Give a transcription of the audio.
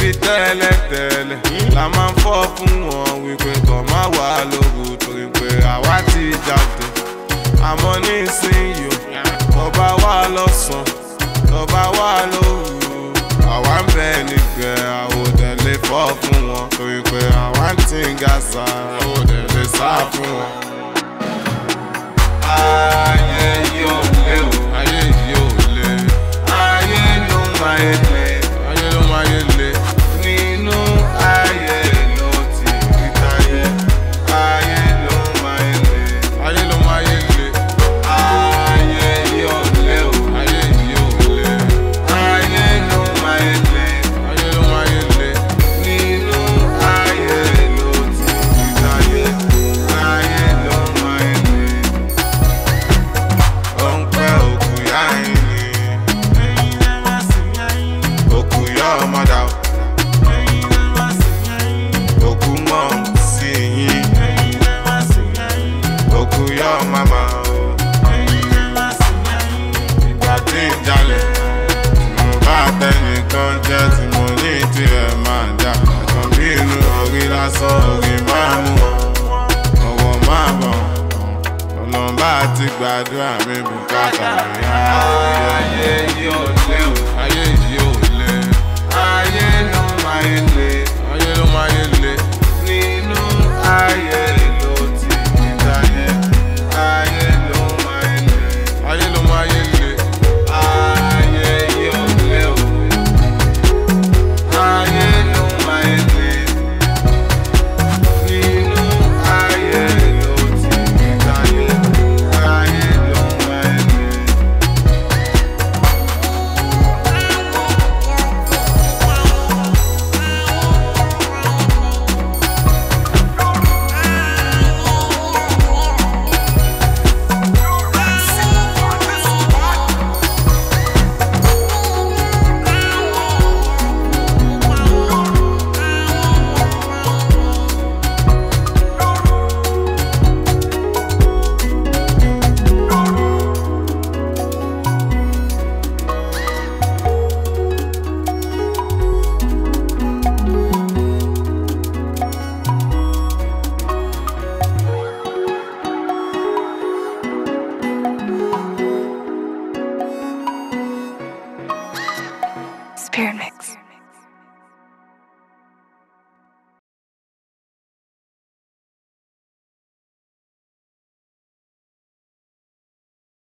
ṣebí tẹ́lẹ̀tẹ́lẹ̀ la máa ń fọ́ fún wọn wípé kàn má wà lóru torí pé àwa ti jáde àmọ́ nísìnyí o tọba wà lọ́sàn tọba wà lóru àwa ń bẹ nígbẹ́ àwòdẹ lè fọ́ fún wọn torí pé àwa ń tí ń ga sa àwòdẹ lè sá fún wọn. ayé yóò lé o ayé yóò lé ayé ló máa ń lé ayé ló máa ń lé nínú ayé ló ti rí táyé ayé ló máa ń lé ayé ló máa ń lé ayé yóò lé o ayé yóò lé ayé ló máa ń lé ayé ló máa ń lé nínú ayé ló ti rí táyé ayé ló máa ń lé ó ń pẹ́ òkú yá ẹ̀yìn òkú yá ọmọdà òkú mọ̀ sí yín òkú yá màmá ìgbà tí ń jalè mo bá tẹnìkan jẹ́ tí mo ní tirẹ̀ máa jà ẹ̀kan bí inú orí lásán orí máa mú ọwọ́ máa bọ̀ ọlọ́mbà ti gbàdúrà mi bùkátà mi. ayé yóò lé o ayé yóò lé ayé ló máa ń lé ayé ló máa ń lé nínú ayé ló ti ní táyé ayé ló máa ń lé ayé ló máa ń lé ayé yóò lé o ayé ló máa ń lé nínú ayé ló ti ní táyé ayé ló máa ń lé. Spirit Mix.